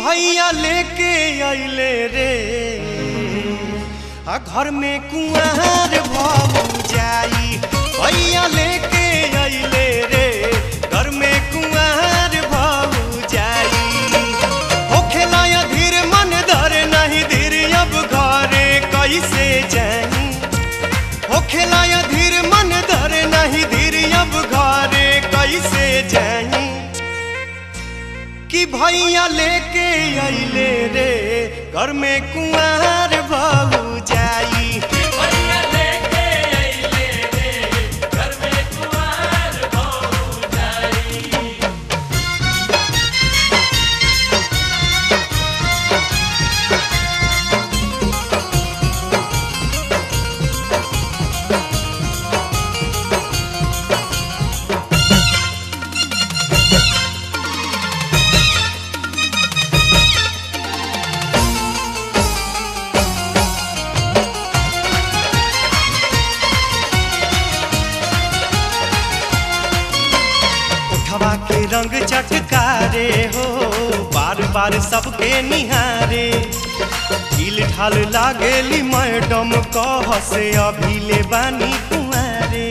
भैया लेके अइले रे आ घर में कुआर भऊ जाई भैया लेके अइले रे घर में कुआर भऊ जाई होखे लाया धीर मन धरे नहीं धीर अब घरे कैसे जाई होखे लाया धीर मन धरे नहीं धीर अब घरे कैसे जाई कि भैया लेके अइले रे घर में कुआर बहू जाई भैया लेके अइले रे घर में कुंवार बहू जाई उठवा के रंग चटकारे हो बार बार सबके निहारे ढील ढाल लागेली मैडम कह से अभी ले बानी कुआरे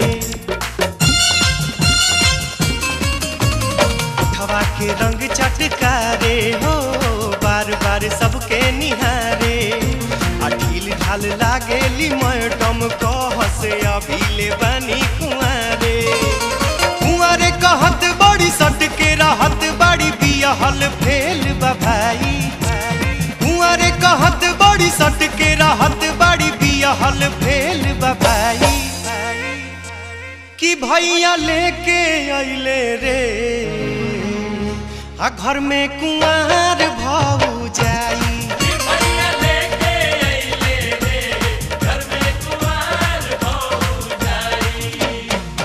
उठवा के रंग चटकारे हो बार बार सबके निहारे आ ढील ढाल लागेली मैडम कह से अभी ले बानी कुआरे कुंवारे कहत बड़ी सट के रहत बड़ी बियहल फेल बा भाई कुंवारे कहत बड़ी सट के रहत बड़ी बियहल फेल बा भाई कि भैया लेके अइले रे आ घर में कुंवार भऊ जाई भैया लेके अइले रे घर में कुंवार बहू जाई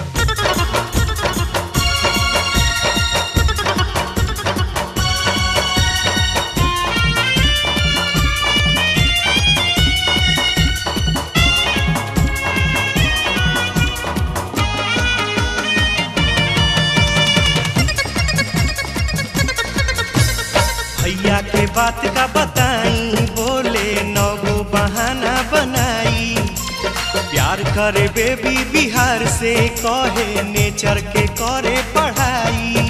भैया के बात का बताई बोले नगो बहाना बनाई प्यार करे बेबी बिहार से कहे नेचर के करे पढ़ाई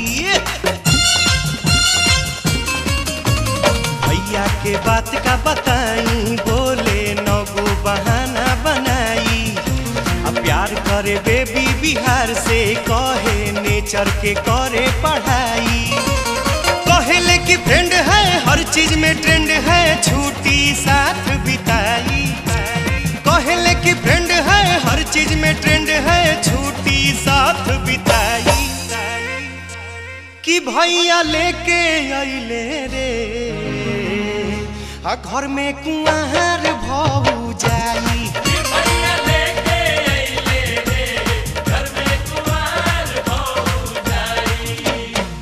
भैया के बात का बताई बोले नगो बहाना बनाई अब प्यार करे बेबी बिहार से कहे नेचर के करे पढ़ाई कहले कि फ्रेंड है हर चीज में ट्रेंड है छुट्टी साथ बिताई कहले कि फ्रेंड है हर चीज में ट्रेंड है छुट्टी साथ बिताई कि भैया लेके अइले रे आ घर में कुआर भऊ जाई भैया लेके अइले रे घर में कुंवार बहू जाई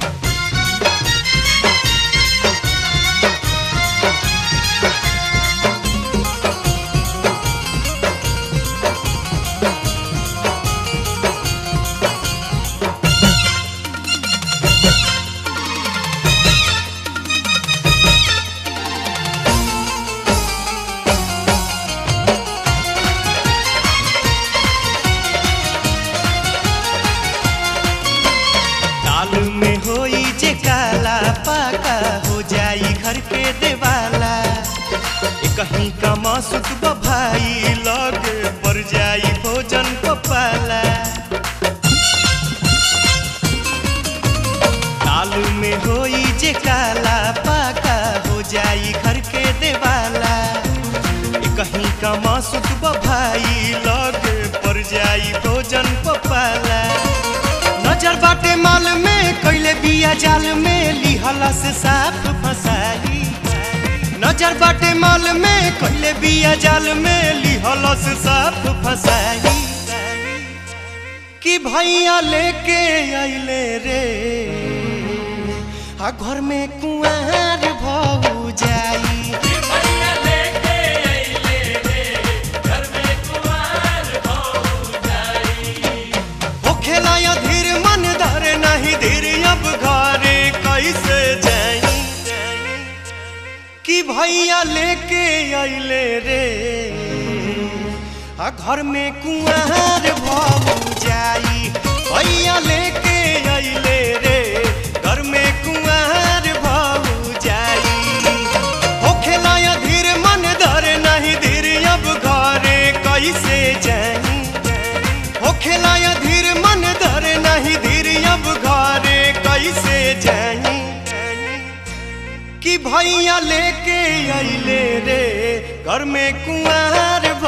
दाल में होई जे काला पाका हो जाई घर के देवाला ए कहीं का मासुक भाई लग पर जाई भोजन पपाला दाल में होई जे काला पाका हो जाई घर के देवाला ए कहीं का मासुक भाई लग पर जाई भोजन पपाला नजर बाटे माल में कैले बिया जाल में लिहला से साफ फसाई नजर बाटे माल में कैले बिया जाल में लिहला से साफ फसाई कि भैया लेके अइले रे आ घर में कुआर भऊ जाई भैया लेके अइले रे घर में कुंवार बहू जाई होखे लाया धीर मन धरे नहीं धीर अब घरे कैसे जाई भैया लेके अइले रे आ घर में कुंवर भऊ जाई भैया लेके अइले रे घर में कुंवर भऊ जाई होखे लाया धीर मन धर नहीं धीर अब घरे कैसे जाई होखे लाया धीर मन धर नहीं धीर अब घरे कैसे जाई कि भैया लेके अइले रे घर में कुंवर